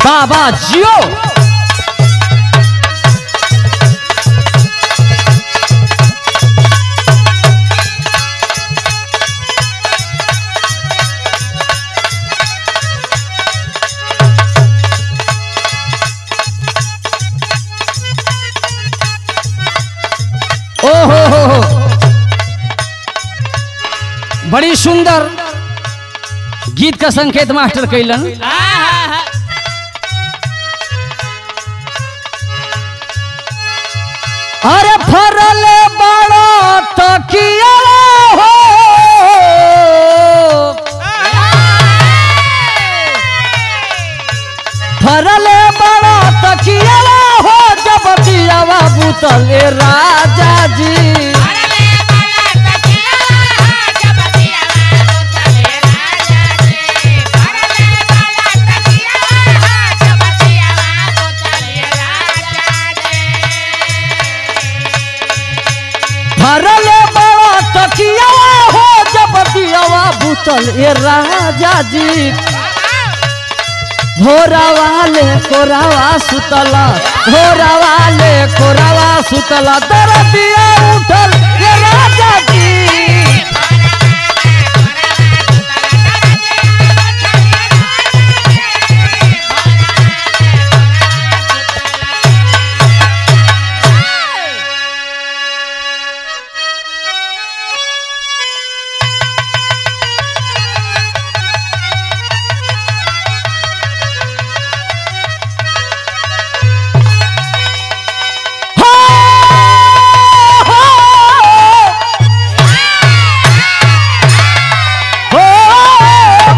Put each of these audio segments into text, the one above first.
बाबा जियो ओ हो हो हो बड़ी सुंदर गीत का संकेत मास्टर कैलन अरे फरल बड़ा तकिया हो फरल बड़ा तकिया हो जब दियावा बुतले राजा जी भरल बड़ा तकिया हो जब दियावा बुतल ए राजा जी भोरा वाले कोरावा सुतला भोरा वाले कोरावा सुतला दरदिया उठल ए राजा जी हो हो हो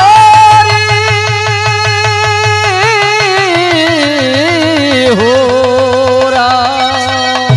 मोरी हो राम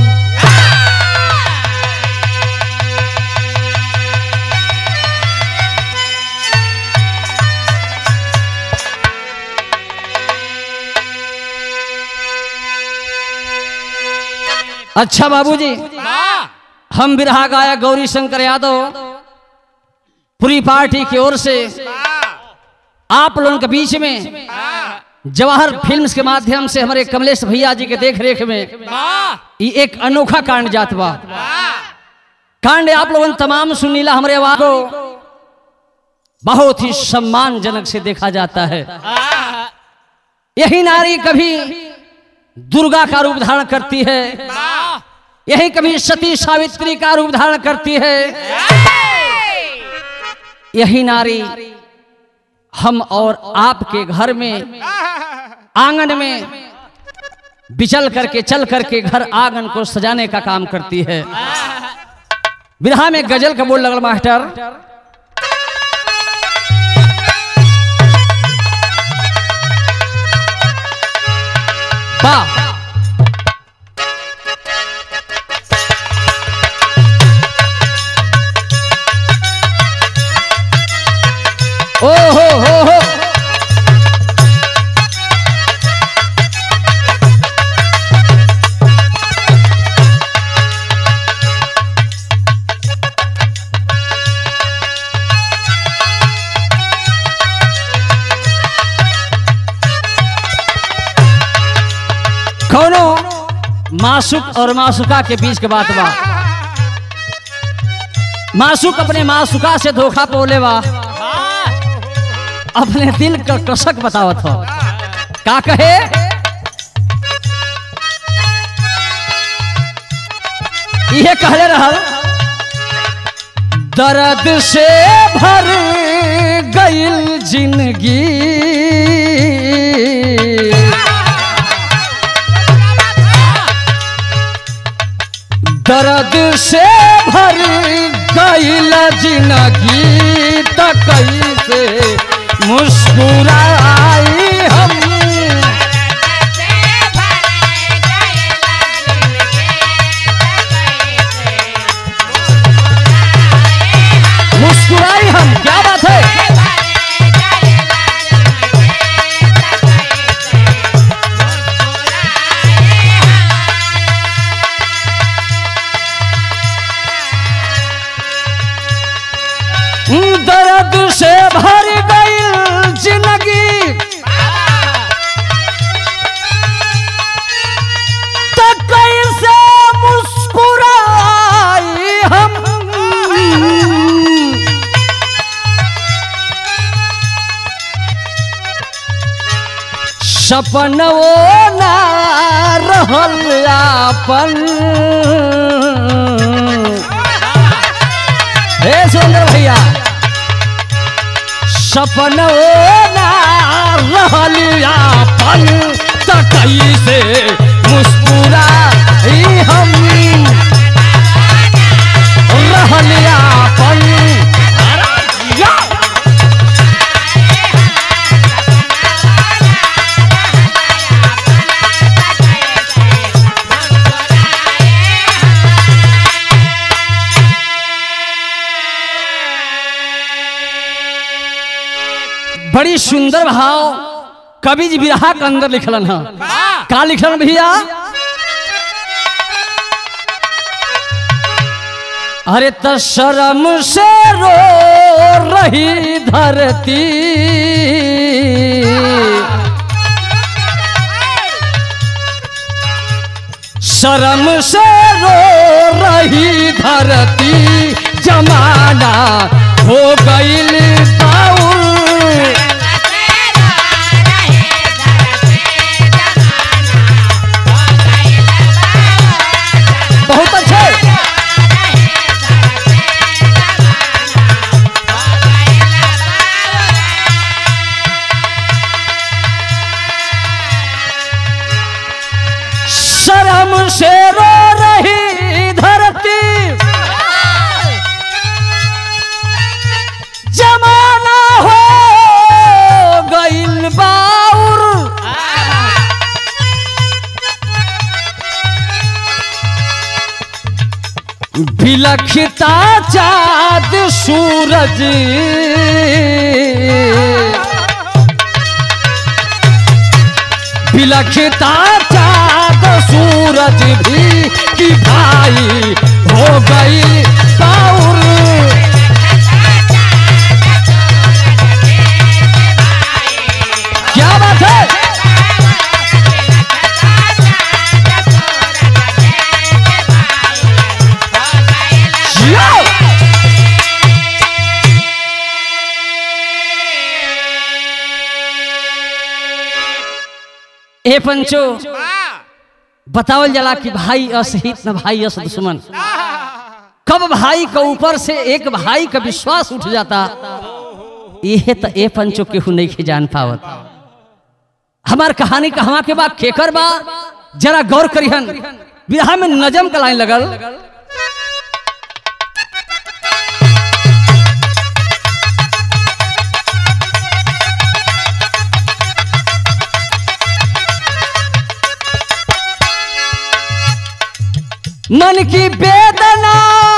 अच्छा बाबूजी हम बिरहा गायक गौरी शंकर यादव पूरी पार्टी की ओर से आप लोगों के बीच में जवाहर फिल्म्स के माध्यम से हमारे कमलेश भैया जी के देख रेख में ये एक अनोखा कांड जात बा कांड आप लोगों ने तमाम सुनीला हमारे आवाज को बहुत ही सम्मानजनक से देखा जाता है यही नारी कभी दुर्गा का रूप धारण करती है यही कभी सती सावित्री का रूप धारण करती है यही नारी हम और आपके घर में आंगन में बिचल करके चल करके घर आंगन को सजाने का काम करती है बिरहा में गजल का बोल लगल मास्टर वाह ओ हो हो हो कौनो मासुक और मासुका के बीच के बात बा मासुक अपने मासुका से धोखा पोले बा अपने दिल का कसक बतावत हो का कहे ये कहले रहल दर्द से भर गईल जिंदगी दर्द से भर गईल जिंदगी त कैसे मुस्कुराई हम मुस्कुराई हम क्या बात है दर्द से भर गई जिंदगी सपन वो ना रहल आपन हे सुंदर भैया सपन वो ना रहल आपन त कैसे मुस्कुरा हम रहल आपन या! बड़ी सुंदर भाव कवि जी बिरहा के अंदर लिखलन है का लिखलन भैया अरे त शर्म से रो रही धरती शर्म से रो रही धरती जमाना हो गईल बाउल बहुत अच्छे शर्म से रो रही धरती जमाना हो गईल बाउर बिलखता चाँद सूरज बिलखता चाँद सूरज भी कि भाई हो गई बाउर क्या बात है जियो! ए पंचो बतावल जला कि भाई असहित न भाई अस दुश्मन कब भाई के ऊपर से एक भाई का विश्वास उठ जाता यह तो ए पंचो केहू नहीं के जान पावत हमार कहानी कहवा के बा केकर बा जरा गौर करिहन बिरहा में नजम का लाइन लगल मन की वेदना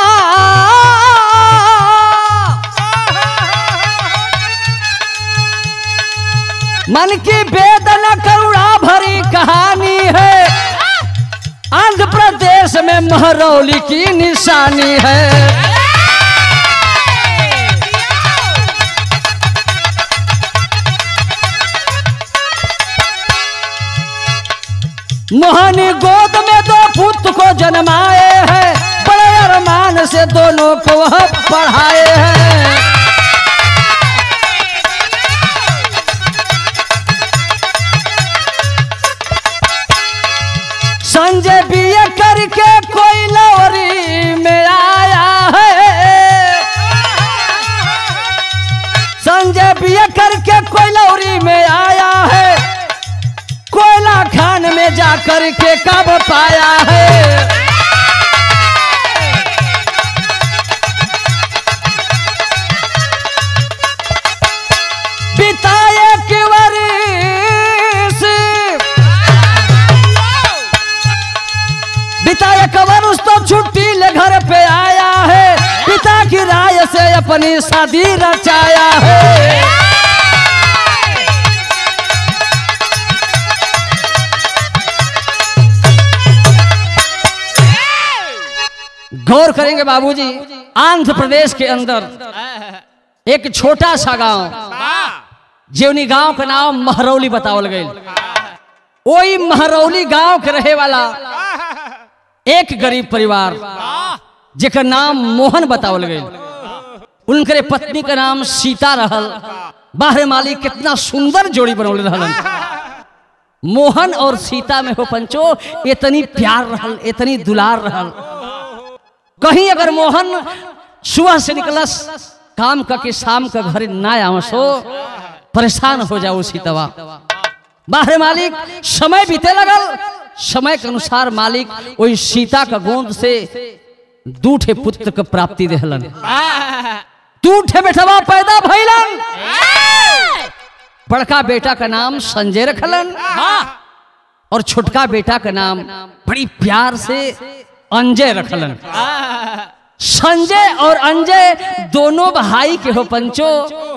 मन की वेदना करुणा भरी कहानी है आंध्र प्रदेश में महरौली की निशानी है मोहनी गोद में दो पुत्र को जन्माए हैं बड़े अरमान से दोनों को वह पढ़ाए हैं संजय बीए करके कोई लौरी में आया है संजय बीए करके कोई लौरी में आया है कोयला खान में जाकर के कब पाया है बिताए कि वरिस बिताए कवर उस तो छुट्टी ले घर पे आया है पिता की राय से अपनी शादी रचाया है गौर करेंगे बाबूजी आंध्र प्रदेश के अंदर एक छोटा सा गांव जेवनी गांव का नाम महरौली बतावल गई वही महरौली गांव के रहे वाला एक गरीब परिवार जेकर नाम मोहन बतावल गई उनकरे पत्नी का नाम सीता रहल बाहर मालिक कितना सुंदर जोड़ी बनौले रहलन मोहन और सीता में हो पंचो इतनी प्यार रहल इतनी दुलार रहल कहीं अगर मोहन सुबह से निकलस काम करके शाम का घर ना आवसो परेशान हो जाओ सीतवा बाहर मालिक समय बीते लगल समय के अनुसार मालिक वही सीता का गोंद से दूठे पुत्र के प्राप्ति देहलन दूठे बेटवा पैदा भइलन बड़का बेटा का नाम संजय रखलन और छोटका बेटा का नाम बड़ी प्यार से अंजय रखलन संजय और अंजय दोनों भाई के हो पंचो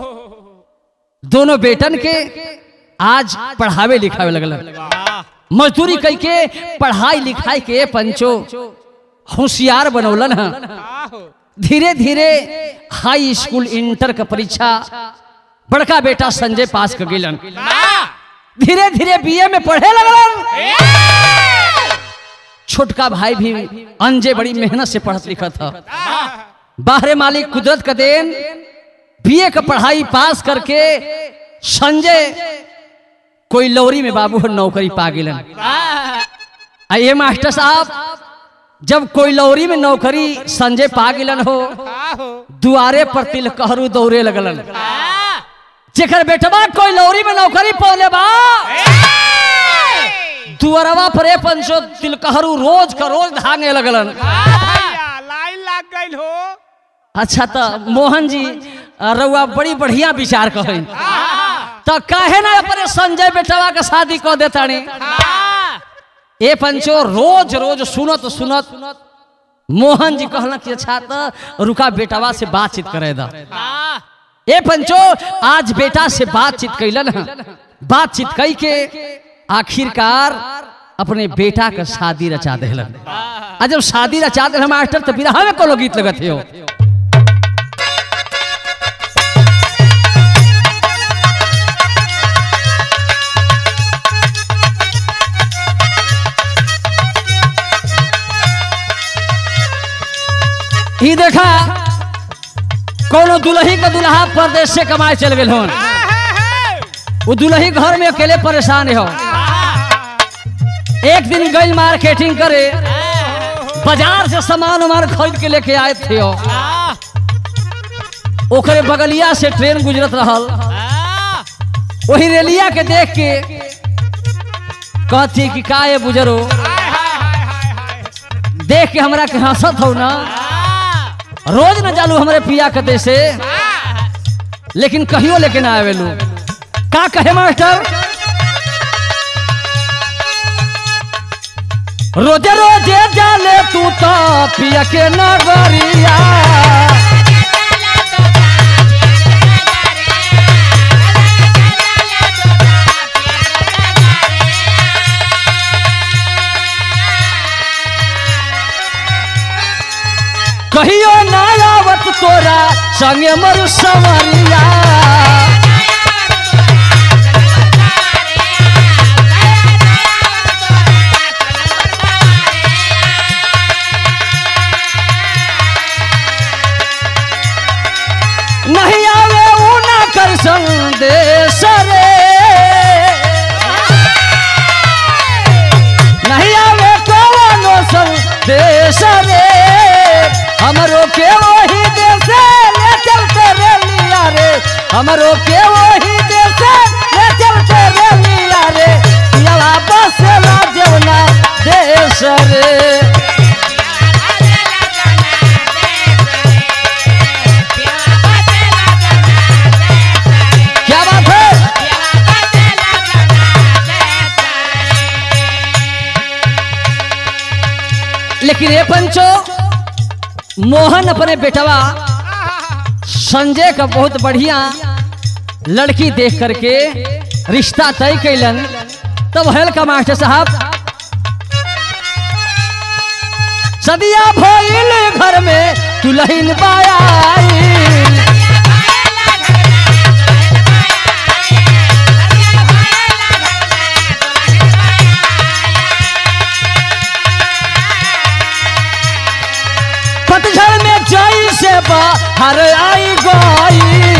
दोनों बेटन के आज पढ़ावे लिखावे लगलन मजदूरी कई के पढ़ाई लिखाई के पंचो होशियार बनौलन है धीरे धीरे हाई स्कूल इंटर का परीक्षा बड़का बेटा संजय पास कर गिलन धीरे धीरे बीए में पढ़े लगलन छोटका भाई भी अंजय बड़ी मेहनत से पढ़त लिखत था बाहरे मालिक कुदरत का देन बीए का पढ़ाई पास करके संजय कोई लौरी में बाबू नौकरी पा गिलन आइए मास्टर साहब जब कोई लौरी में नौकरी संजय पा गिलन हो दुआरे पर तिल कहरू दौड़े लगलन जेकर बेटवा कोई लौरी में नौकरी पौले बा दुआरवा पर ए पंचो तिलकहरू रोज का रोज धांगे लगलन लाइन लग गई हो अच्छा तो मोहन जी रउआ बड़ी बढ़िया विचार कहें तो काहे ना अपने संजय बेटवा के शादी कह देतानी ए पंचो रोज रोज सुनत सुनत मोहन जी कहला कि अच्छा तो रुका बेटवा से बातचीत करे दा ए पंचो आज बेटा से बातचीत कैलन ह। बातचीत कई के आखिरकार अपने बेटा का शादी रचा देलन आ जब शादी रचा दे मास्टर तो बिरहा में कोनो गीत लगत हो ई देखा कोनो दुल्ही का दुल्हा परदेश से कमाए चल गए होन वो दुल्ही घर में अकेले परेशान हो एक दिन गई मार्केटिंग करे बाजार से सामान उमान खरीद के लेके आए थे हो ओकरे बगलिया से ट्रेन गुजरत रहल वही रेलिया के देख के कहती कि का ये बुजरो देख के हमरा के हंसत हो ना रोज न जालू हमरे पिया कते से लेकिन कहियो लेके ना आवेलू का कहे मास्टर रोजे रोजे जाले तू तो पिया के नगरिया कहियो ना आवत तोरा संगे मरु सवरिया नहीं आवे ऊ ना कर संदेश रे नहीं आवे कोनो संदेश रे हमरो के वही देश ले चलते रे लिया रे हमरो के वही देश ले चलते रे लिया रे पियावा बसेला जेवना देश रे क्या बात है लेकिन ये पंचो मोहन अपने बेटवा संजय का बहुत बढ़िया लड़की देख करके रिश्ता तय कैलन तब हेल का मास्टर साहब सदिया भइल घर में दुल्हन बायाई पतझड़ में जई से बाहर आई गई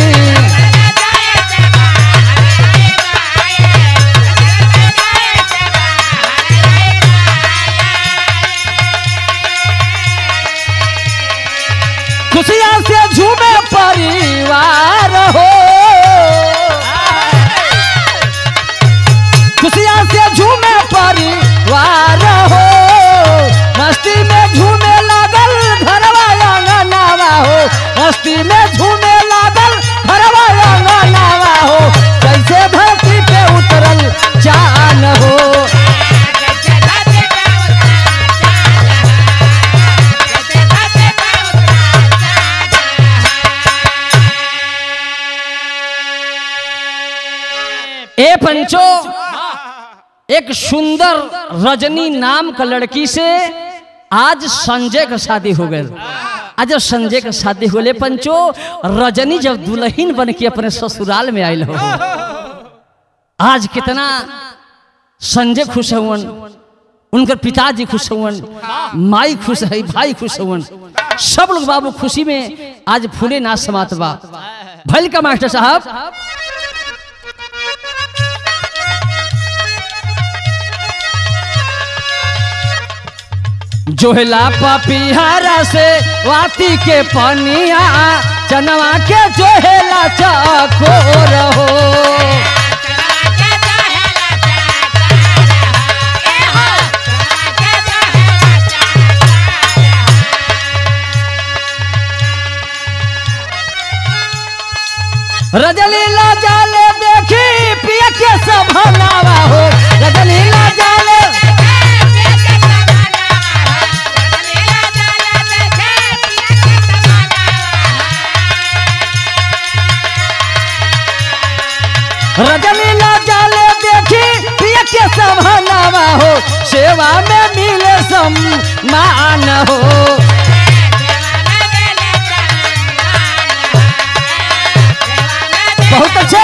ए पंचो एक सुंदर रजनी नाम का लड़की से आज संजय का शादी हो गई आज जब संजय का शादी होले पंचो रजनी जब दुल्हन बन के अपने ससुराल में आयल हो आज कितना संजय खुश हुवन उनकर पिताजी खुश हुवन माई खुश है भाई खुश हुवन सब लोग बाबू खुशी में आज फूले ना समात बा भल का मास्टर साहब जोहला पपिहरा से वाती के पनिया चनवा के जोहेला चकोर हो रजलीला जाले देखी पिया के संभलावा हो रजलीला जाले रजनीला जाले देखी पिया के संभलावा हो सेवा में मिले सम्मान हो बहुत अच्छे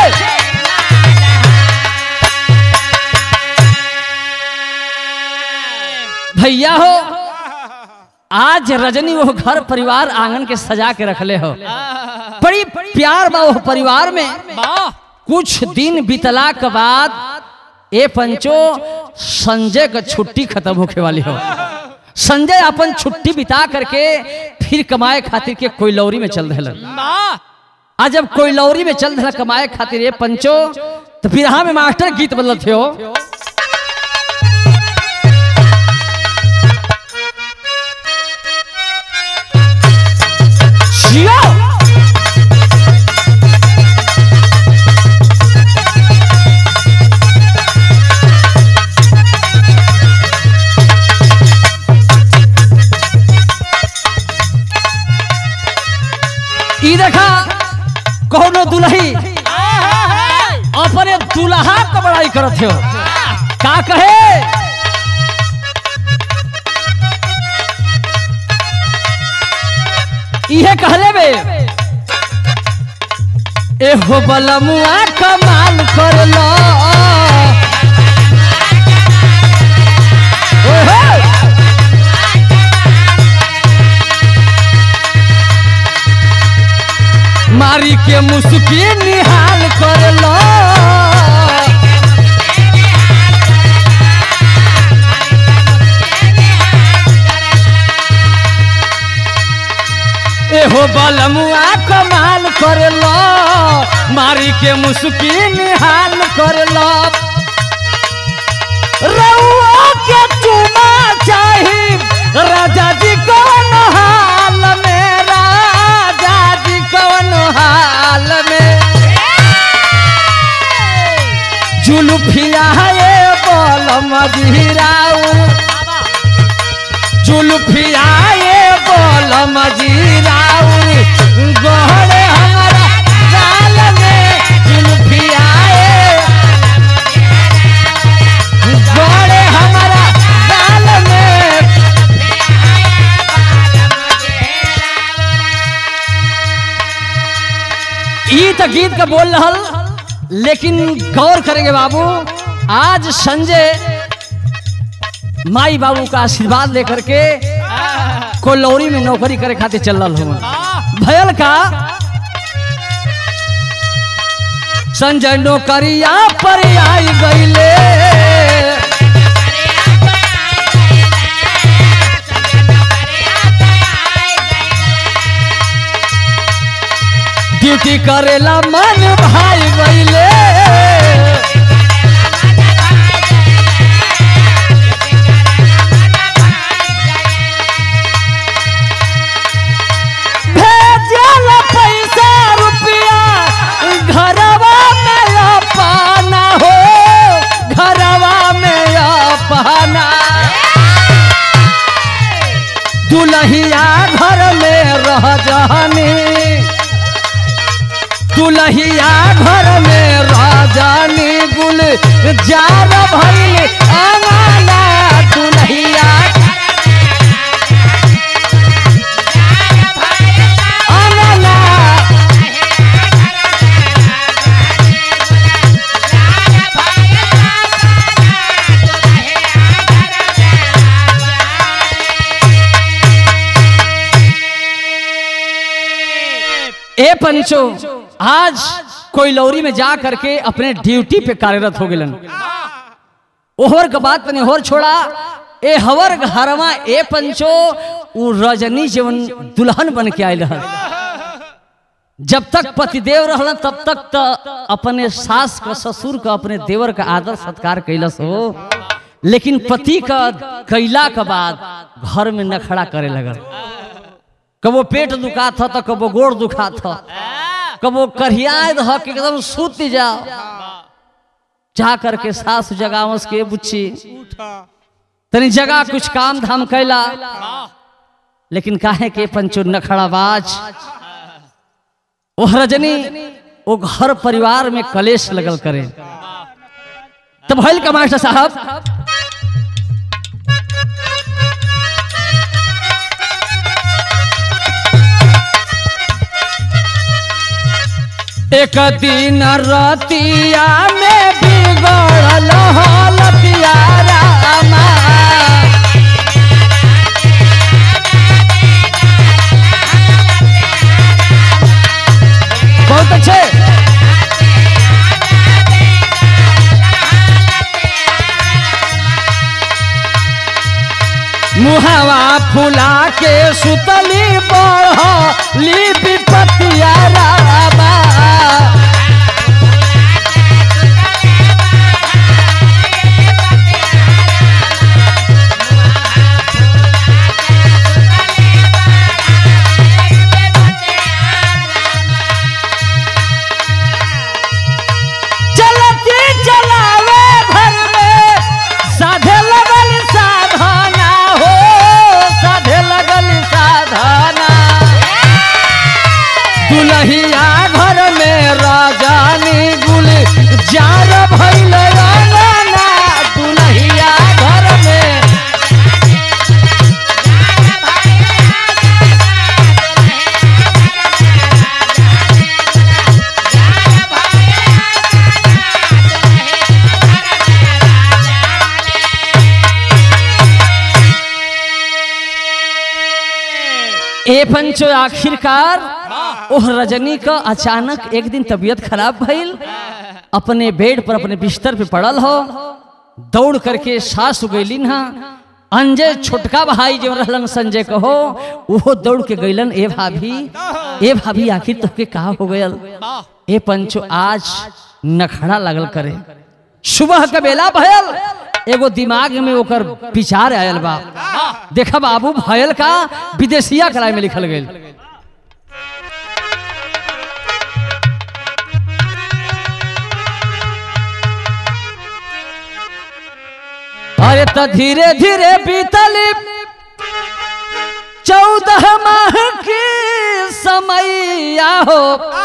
भैया हो आज रजनी वो घर परिवार आंगन के सजा के रखले हो बड़ी प्यार बा वो परिवार में कुछ दिन बीतला के बाद ए पंचो संजय का छुट्टी खत्म होके वाली हो संजय अपन छुट्टी बिता करके फिर कमाए खातिर के कोयलौरी में चल रहे आज जब कोयलौरी में चल रहा कमाए खातिर ये पंचो तो फिर हाँ में मास्टर गीत बदल थे हो जियो! ई देखा कौनो दुल्ही अपने दुल्हा का बड़ाई करत हो का कहे इहे कहले बे एहो बलमुआ कमाल कर लो ओहो! मारी के मुस्की निहाल कर लो एहो बलमुआ कमाल कर लो मारी के मुस्की निहाल कर लो रउआ के चुमा चाही राजा जी कौन हाल में राजा जी कौन हाल में जुलुफिया ये बोल मजीराऊ जुलुफिया ये बोल मजीराऊ गहरे हमारा गाल में जुलुफिया ये गहरे हमारा गाल में ई तो गीत का बोल रहल लेकिन गौर करेंगे बाबू आज संजय माई बाबू का आशीर्वाद लेकर के कोलौरी में नौकरी करे खातिर चल रहा हूँ भयल का संजय नौकरिया पर आई गईले ड्यूटी करेला मन भाई गईले भेजल पैसा रुपया घरवा में अपना हो घरवा में अपना दुल्हिया घर में रह जानी दुल्हिया घर में जार भइल अंगना दुल्हिया अंगना ए पंचो आज कोई लौरी में जा करके अपने ड्यूटी पे कार्यरत हो गलन ओहर के बात तने होर छोड़ा ए हवर घरवा ए पंचो उ रजनी जीवन दुल्हन बन के आयल रहल जब तक पतिदेव रहल तब तक त अपने सास का ससुर का अपने देवर का आदर सत्कार कैलस हो लेकिन पति का कैला के बाद घर में नखड़ा करे लगल कबो पेट दुखा था तो कबो गोड़ दुखा था कबो करियाए रह के एकदम सूत जाओ जा करके सास जगावस के बुच्ची उठा तनी जगह कुछ काम धाम कैला लेकिन काहे के पंचो नखड़ाबाज ओह रजनी वो घर परिवार में कलेश लगल करे तब भइल का मास्टर साहब एक दिन रतिया में बिगड़ल हलतिया रामा बहुत अच्छे मुहावा फुला के सुतली बढ़ली विपतिया रामा चलती चलावे भर में साधे लगल साधना हो साधे लगल साधना दुल्हिया घर में राजानी गुल जार भइल रंगना दुल्हिया घर में ए पंचो आखिरकार ओह रजनी का अचानक एक दिन तबीयत खराब भइल अपने बेड पर अपने बिस्तर पे पड़ल हो दौड़ करके सास उगैलिन हा अंजय छोटका भाई जो रहलन संजय कहो वो दौड़ के गैलन ए भाभी ए भाभी आखिर तोके कहा हो गयल ए पंचो आज नखड़ा लगल करे सुबह के बेला भयल एगो दिमाग में ओकर विचार आयल बा देखा बाबू भयल का विदेशिया कराय में लिखल गईल अरे तो धीरे धीरे बीतली चौदह माह की समैया हो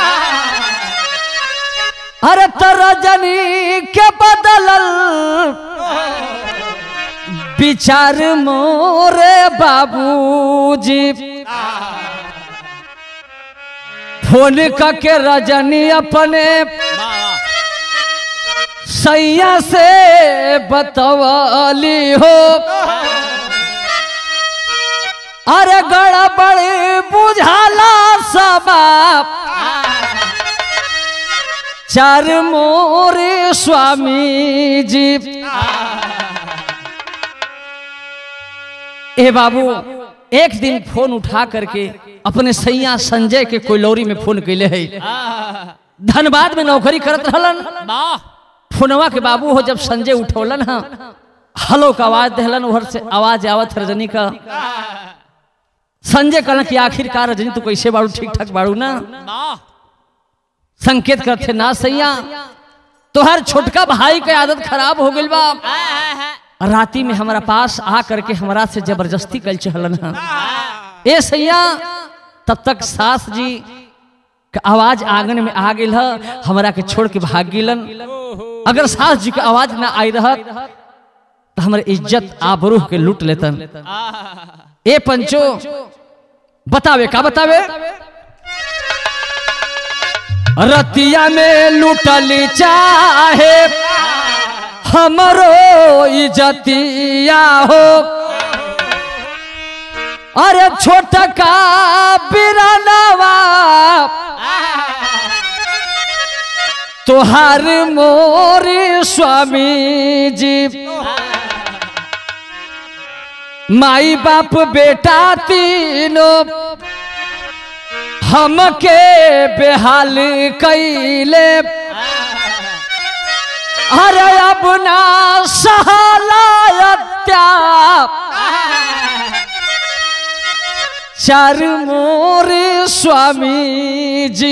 अरे तो रजनी के बदलल विचार मोरे बाबूजी फोन करके रजनी अपने सैया से बतवली हो अरे गड़बड़ बुझाला सब चार मोरे स्वामी जी ए बाबू एक दिन फोन उठा करके अपने सैया संजय के कोयलौरी में फोन कैले है धनबाद में नौकरी करत रहलन फोनवा के बाबू हो जब संजय उठौलन हा हलो का आवाज दहलन उधर से आवाज आवत है रजनी का संजय कहलन कि आखिरकार रजनी तू कैसे बाड़ू ठीक ठाक बाड़ू ना संकेत करते ना सैया तोहर छोटका भाई के आदत खराब हो गइल बा राती में हमारा पास आ करके हमरा से जबरदस्ती कल चहलन हा ए सैया तब तक सास जी के आवाज आंगन में आ गेल ह हमरा के छोड़ के भाग गिलन अगर सास जी की आवाज ना आई रहत तो हमारे इज्जत आबरूह के लूट लेतन ए पंचो बतावे का बतावे रतिया में लूटली चाहे हमरो इज्जतिया हो अरे छोटका बिरनवा तोहार मोरी स्वामी जी माई बाप बेटा तीनों हमके बेहाल कैले अरे अब ना सहलायत्या चार मोरे स्वामी जी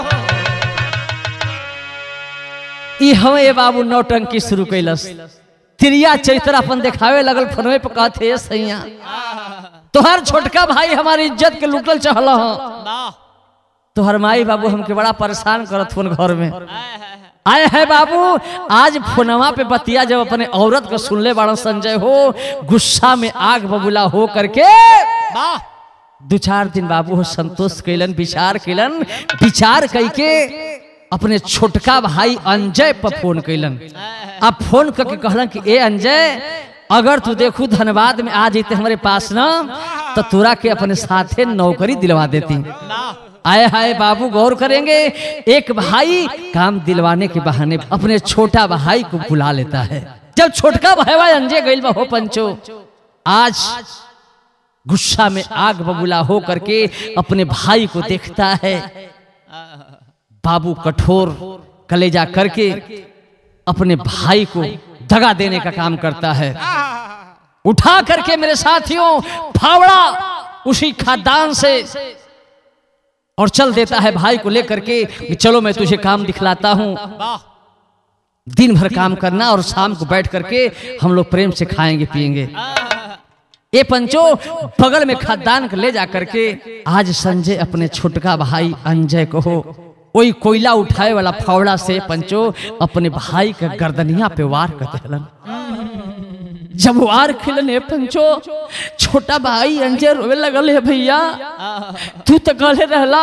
ई हमें बाबू नौटंकी शुरू कैलस त्रिया चरित्र अपन देखावे लगल फोनवे पे कहते "ए सैया तोहर छोटका भाई हमारी इज्जत के लुटल चहल ह तोहर माई बाबू हमके बड़ा परेशान करत फोन घर में आए है बाबू आज फोनवा पे बतिया जब अपने औरत को सुनले बड़ा संजय हो गुस्सा में आग बबूला हो करके दो चार दिन बाबू हो संतोष कैलन विचार कैलन विचार कैके अपने छोटका भाई अंजय पर फोन कैलन अब फोन करके कहलन कि ए अंजय अगर तू देखू धनबाद में आ जेते हमारे पास ना तो तोरा के अपने साथे नौकरी दिलवा देती आए हाय बाबू गौर करेंगे एक भाई काम दिलवाने के बहाने अपने छोटा भाई को बुला लेता है जब छोटका भाई भाई अंजय गइल बा हो पंचो आज गुस्सा में आग बबूला हो करके अपने भाई को देखता है बाबू कठोर कलेजा करके अपने भाई को दगा देने का काम करता है उठा करके मेरे साथियों फावड़ा उसी खादान से और चल देता है भाई को लेकर के कि चलो मैं तुझे काम दिखलाता हूं दिन भर काम करना और शाम को बैठ करके हम लोग प्रेम से खाएंगे पिएंगे ये पंचो बगल में खादान ले जा करके आज संजय अपने छोटका भाई अंजय को हो कोई कोयला उठाए वाला फावड़ा से पंचो अपने भाई का गर्दनिया पे वार कर देलन जब वार खिलन है पंचो छोटा भाई अंजय रोवे लगल है भैया तू तो गले रहला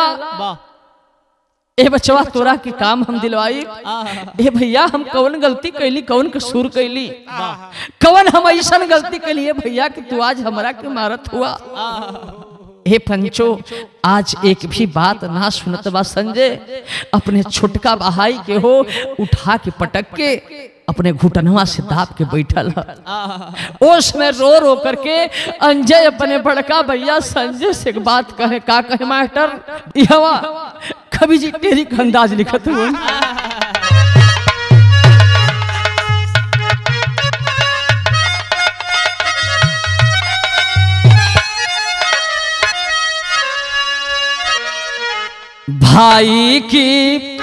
ए बचवा तोरा के काम हम दिलवाई ए भैया हम कौन गलती कैली कौन कसूर कैली कौन हम ऐसा गलती कैली ए भैया कि तू आज हमरा के मारत हुआ हे पंचो आज एक भी बात ना सुनत बा संजय अपने छोटका भाई के हो उठा के पटक के अपने घुटनवा से दाब के बैठल ह। ओस में रो रो करके अंजय अपने बड़का भैया संजय से एक बात कहे का कहे मास्टर यहवा कवि जी तेरी का अंदाज लिखत हुए भाई की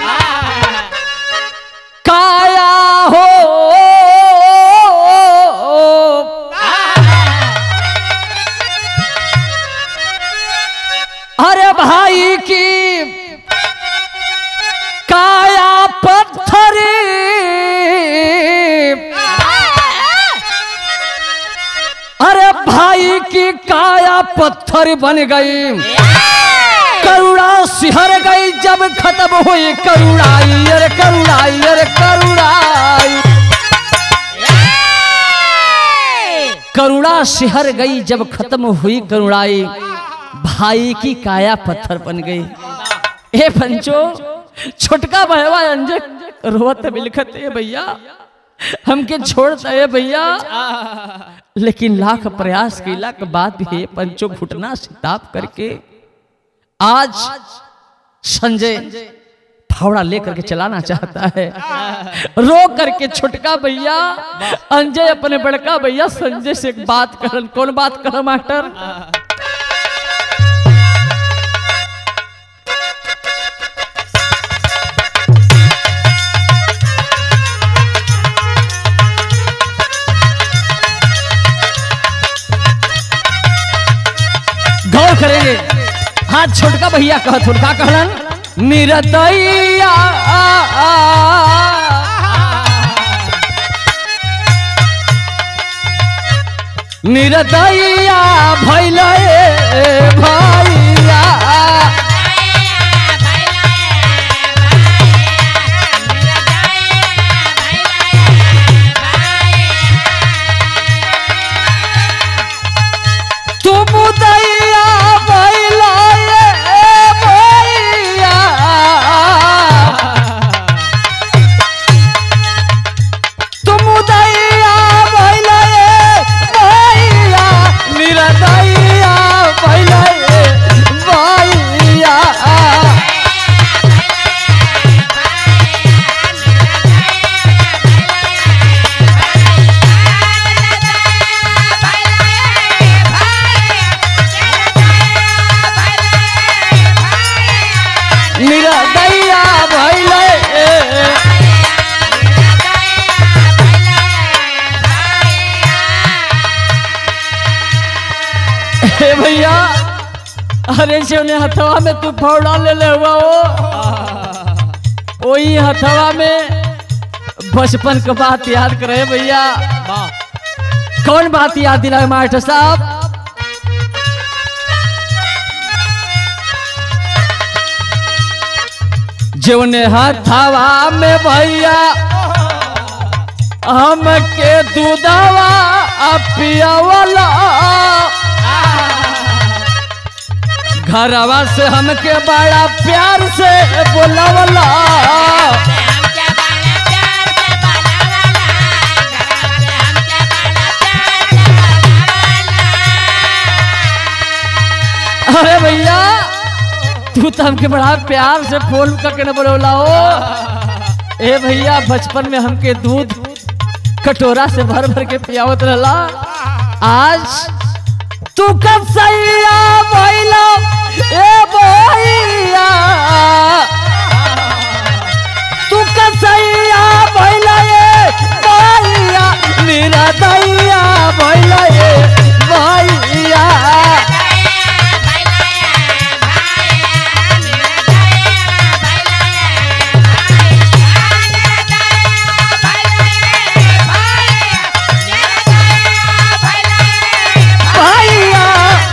काया हो अरे भाई की काया पत्थर अरे भाई की काया पत्थर बन गई करुणा सिहर गई जब खत्म हुई करुणाई अरे करुणाई अरे करुणाई करुणा सिहर गई जब खत्म हुई करुणाई भाई की काया पत्थर बन गई ए पंचो छोटका भयवा अंजय रोवत बिलखत है भैया हमके छोड़ता है भैया लेकिन लाख प्रयास कैला के बाद भी हे पंचो घुटना से ताप करके आज संजय फावड़ा लेकर के चलाना चाहता है रो करके छोटका भैया अंजय अपने बड़का भैया संजय से एक बात करन कौन बात कर मास्टर गौर करेंगे हाँ छोटका भैया कह छोटका कहलन निरदैया निर्दया भैल भैया तुम दैया भैल भैया तुम दैया भैल भैया निर्दया भैल भैया निर्दया भैल हे भैया अरे से उन्हें हथवा में तू फौड़ा ले ले हुआ वो वही हथवा में बचपन का बात याद करे भैया कौन बात याद दिलाए मास्टर साहब जौने हथवा में भैया हमके दूधवा पियावला घरवा से हमके बड़ा प्यार से बोलावला अरे भैया तू तो हमके बड़ा प्यार से फोन करके न बोलौला हो ए भैया बचपन में हमके दूध कटोरा से भर भर के पियावत रहला आज तू कब सैया भैला ए भैया तू कब सैया भैला ए भैया मेरा दैया भैला ए भैया भैया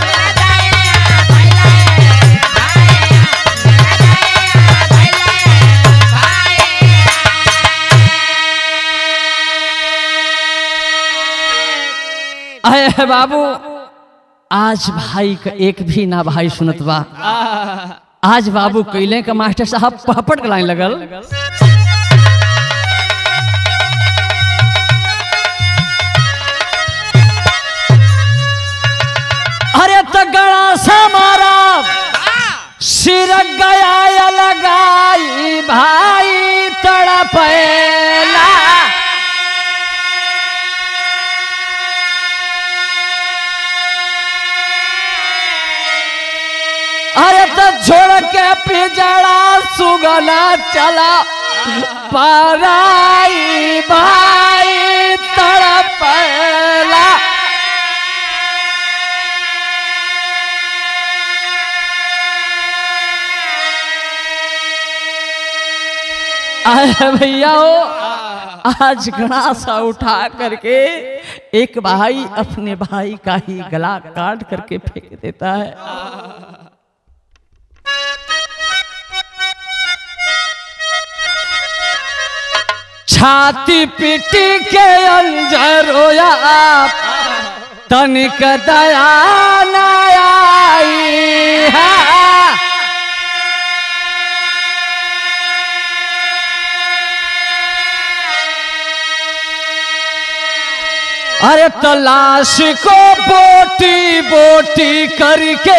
अरे बाबू आज भाई का एक भी ना भाई सुनत बा आज बाबू कैले का मास्टर साहब पहपट लाइन लगल अरे तो गड़ा सा मारा सिर गया लगाई भाई तड़पेला अरे तो छोड़ के पिजड़ा सुगना चला पराई भाई तड़पेला अरे भैया हो आज घड़ा सा उठा करके एक भाई अपने भाई का ही गला काट करके फेंक देता है छाती पीटी के अंजर रोया आप तनिक दया न आई है अरे तलाश को बोटी बोटी करके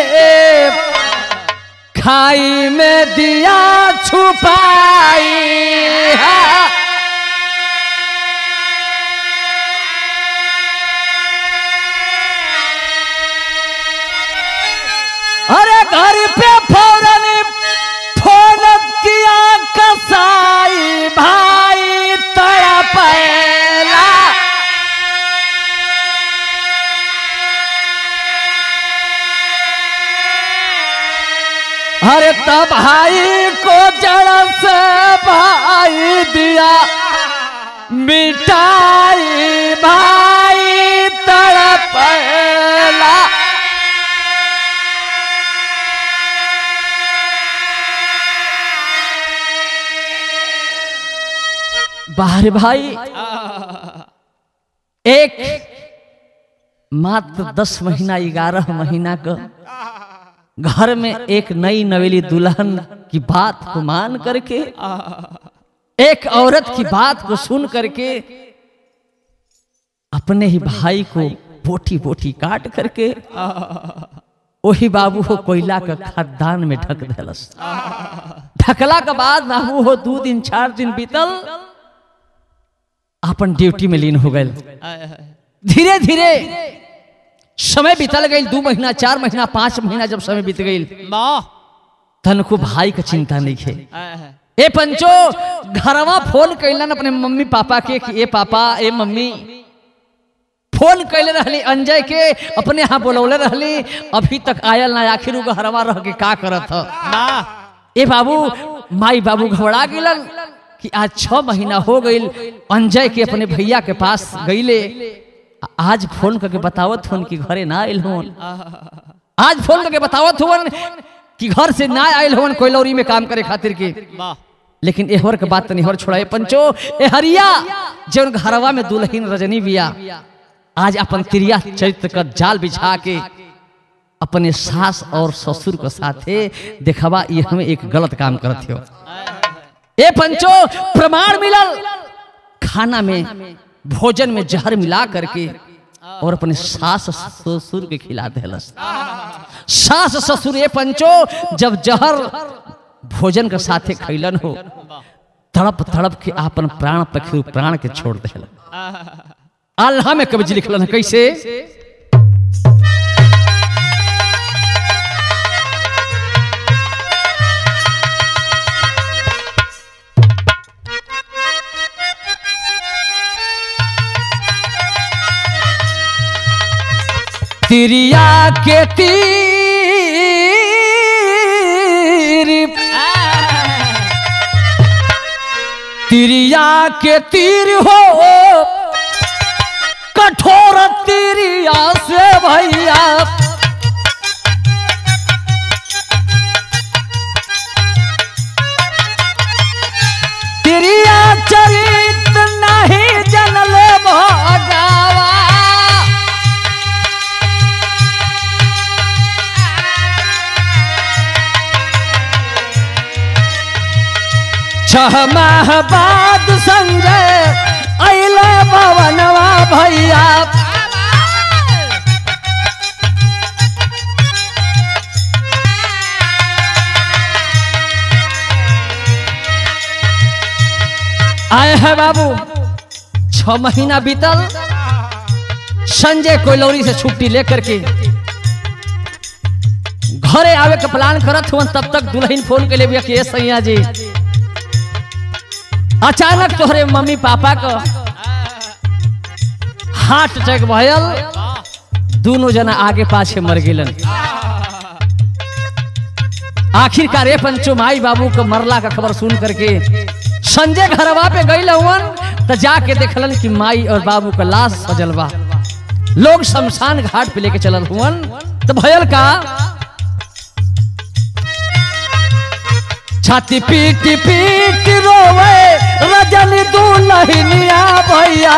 खाई में दिया छुपाई है अरे घर पे फौरन फोन किया कसाई भाई तड़पेला अरे तब भाई को जड़ से भाई दिया मिटाई भाई तड़पेला बाहर भाई एक मात्र दस महीना ग्यारह महीना का घर में एक नई नवेली दुल्हन की बात को मान करके एक औरत की बात को सुन करके अपने ही भाई को बोटी बोटी काट करके वही बाबू हो कोयला का खदान में ढक दिलस ढकला के बाद बाबू हो दो दिन चार दिन बीतल अपन ड्यूटी में लीन हो गए धीरे धीरे समय बीतल गई दो महीना चार महीना पांच महीना जब समय बीत गई तन को भाई का चिंता नहीं खे ए पंचो घरवा फोन कैलन अपने मम्मी पापा के कि ए पापा ए मम्मी फोन कैले रहली अंजय के अपने यहाँ बोलौले रहली अभी तक आयल ना आखिर उ घरवा रह के का करत ह ए बाबू माई बाबू घबरा गिलन कि आज छह महीना हो गईल अंजय के अपने भैया के पास गईले आज फोन करके बतावत फोन कि घरे ना आयल होन आज फोन करके बतावत हुवन कि घर से ना आयल होन कोयलौरी में काम करे खातिर के लेकिन एहवर के बात तनी हर छोड़ाए पंचो ए हरिया जौन घरवा में दुल्हन रजनी बिया आज अपन तिरिया चरित्र का जाल बिछा के अपने सास और ससुर के साथे देखवा ये हमें एक गलत काम करत हो ए पंचो प्रमाण मिलल खाना में भोजन में जहर मिला करके और अपने सास ससुर के खिला दिलस सास ससुर ए पंचो जब जहर भोजन के साथे खैलन हो तड़प तड़प के आपन प्राण पखी प्राण के छोड़ दिल अल्लाह में कवि लिखलन है कैसे तिरिया के तीर तिरिया के तीर हो कठोर तिरिया से भैया तिरिया चरित नहीं जनल भगावा छह माह बाद संजय अले भवनवा भैया आए हैं बाबू छ महीना बीतल संजय कोयलौरी से छुट्टी लेकर के घरे आवे के प्लान करत हुआ तब तक दुल्हन फोन के लिए कि सैया जी अचानक तोहरे मम्मी पापा को हार्ट अटैक भयल दोनों जना आगे पाछे मर गिलन आखिरकार ए पंचो माई बाबू को मरला का खबर सुन करके संजय घरवा पे गई हुवन तो जाके देखलन कि माई और बाबू का लाश सजल बा लोग शमशान घाट पे लेके चलल हुवन तो भयल का छाती पीट पीट रोवे रजनी दुल्हनिया भैया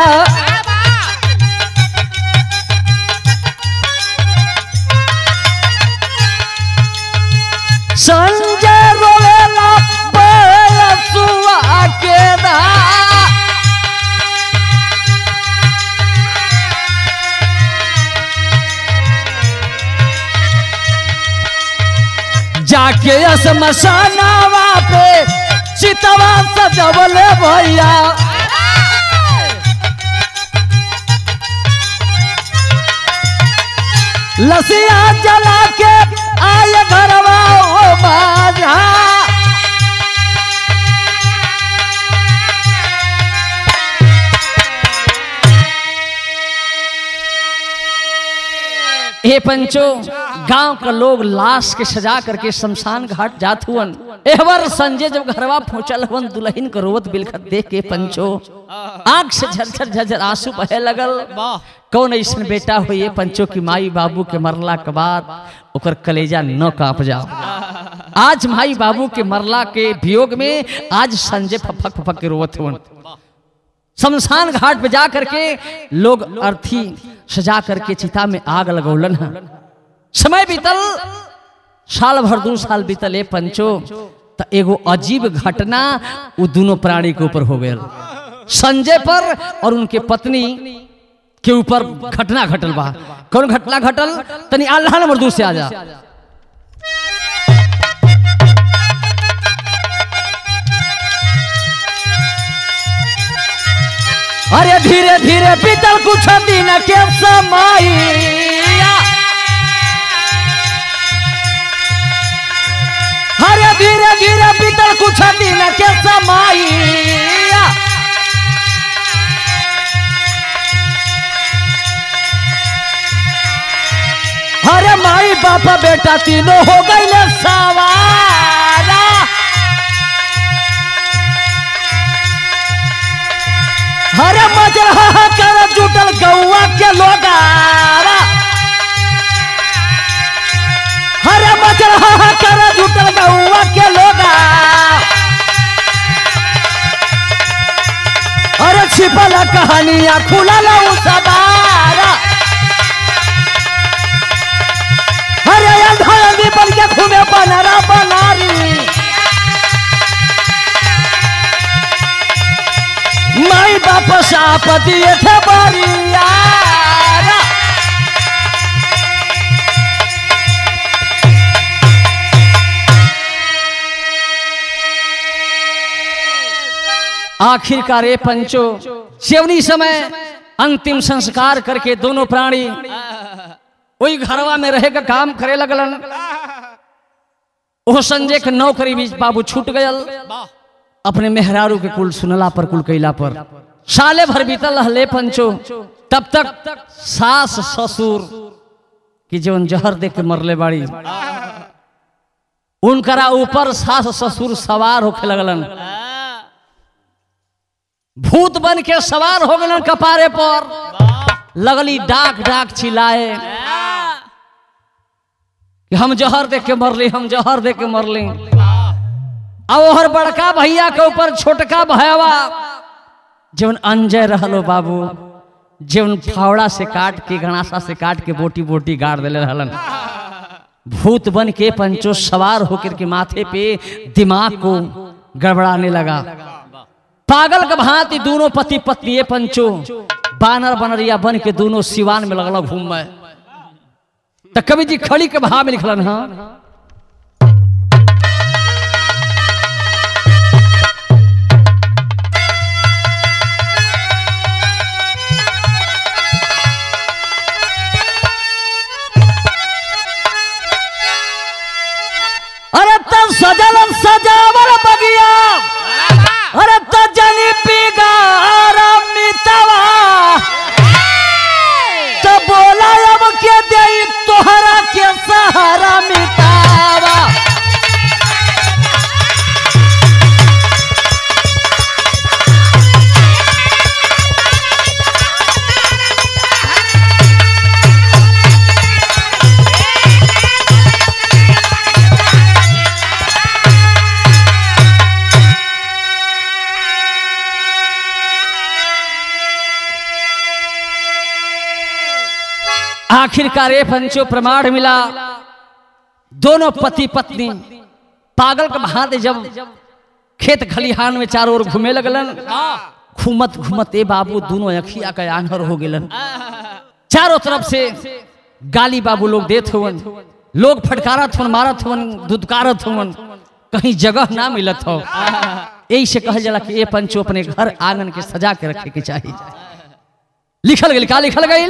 संजय रोवेला बयसुआ के दा जाके शमशानावा पे चितवा सजवले भैया लसिया जला के आय घरवा ओ बाजा ए पंचो गांव का लोग लाश के सजा करके शमशान घाट जात हुवन एहवर संजय जब घरवा पहुंचल हुवन दुल्हन को रोवत बिलखत देख के पंचो आंख से झरझर झरझर आंसू बहे लगल कौन ऐसन बेटा हो ये पंचो की माई बाबू के मरला के बाद ओकर कलेजा न कांप जाओ आज माई बाबू के मरला के वियोग में आज संजय फफक फफक के रोवत हुवन शमशान घाट पे जा करके लोग अर्थी सजा करके चिता में आग लगौलन है समय बीतल साल भर दू साल बीतल ए पंचो त एगो अजीब घटना वो दोनों प्राणी के ऊपर हो गया संजय पर और उनके पत्नी के ऊपर घटना घटल बा कौन घटना घटल तनी अल्लाह नंबर दू से आ जा अरे धीरे धीरे बीतल कुछ दिन के समय अरे धीरे धीरे बीतल कुछ दिन के समय अरे माई बाप बेटा तीनों हो गई सवारा अरे मजरा कर जुटल गौआ के लोगारा अरे मजरा कर जुटल गौआ के लोगा अरे छिपल कहानियां खुलल उ सवारा अरे अंधा अंधी बन के घूमे बनरा बनारी माई बाप साप दिए थे बरियारा आखिरकार ये पंचो सेवनी समय अंतिम संस्कार करके दोनों प्राणी वही घरवा में रहे का काम करे लगलन वो संजय के नौकरी भी बाबू छूट गयल अपने मेहरारू के कुल सुनला पर कुल कैला पर साले भर बीतल रहले पंचो तब तक सास ससुर की जीवन जहर देख के मरले बाड़ी उनकरा ऊपर सास ससुर सवार होके लगलन भूत बन के सवार हो गलन कपारे पर लगली डाक डाक चिल्लाए कि हम जहर देख के मरली हम जहर देख के मरली अब ओहर बड़का भैया के ऊपर छोटका भैया जीवन अंजय रहलो बाबू जीवन फावड़ा से काट के गणासा से काट के बोटी बोटी गाड़ दिले रहलन भूत बन के पंचो सवार होकर के माथे पे दिमाग को गड़बड़ाने लगा पागल के भांति दोनों पति पत्नी ये पंचो बानर बनरिया बन के दोनों सिवान में लगल घूम में तो कवि जी खड़ी के भाव में लिखलन हाँ अरे तब सजल सजावल बगिया अरे तो जनी बिगार मितवा तो बोला अब के दे तोहरा के सहारा मितावा आखिरकार ये पंचो प्रमाण मिला दोनों पति पत्नी पागल के भांति जब खेत खलिहान में चारों ओर घूमे लगलन घूमत घूमत ए बाबू दोनों अखिया का आंहर हो गेलन चारों तरफ से गाली बाबू लोग देत हुवन लोग फटकारत हुवन मारत हुवन दुदकारत हुवन कहीं जगह ना मिलत हो यही से कहल जाला कि ये पंचो अपने घर आंगन के सजा के रखे के चाहिए लिखल गई का लिखल गई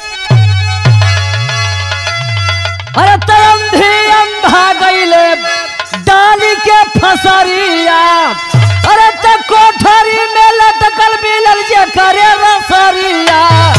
अरे तंधी अंधा गईले डाली के फसरिया अरे त कोठरी में लटकल मिलल जे करे रसरिया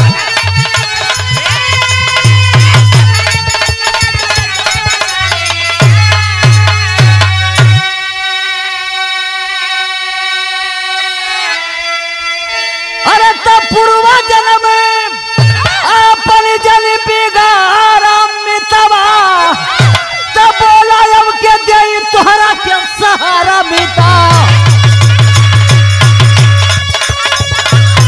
अरे त पूर्वा जन्म अपन जन बिगार मितवा त बोला अब के दे तोहरा के सहारा मिता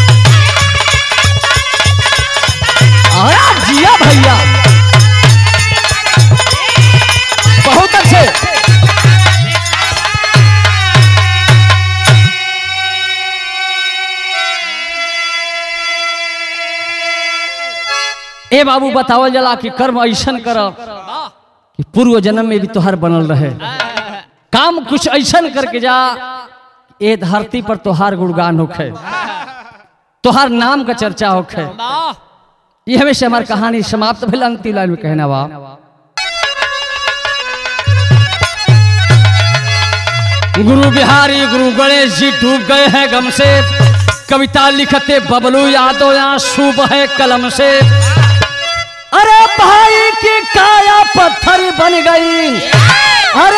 ए बाबू बतावल जला कि कर्म ऐसन कर कि पूर्व जन्म में भी तोहर बनल रहे काम कुछ ऐसन करके जा ए धरती पर तोहार गुणगान होखे तोहार नाम का चर्चा होखे ये हमेशा हमारी कहानी समाप्त भेल अंतिम लाइन में कहना बा गुरु बिहारी गुरु गणेश जी डूब गए हैं गम से कविता लिखते बबलू यादव यहाँ शुभ है कलम से अरे भाई की काया पत्थर बन गई अरे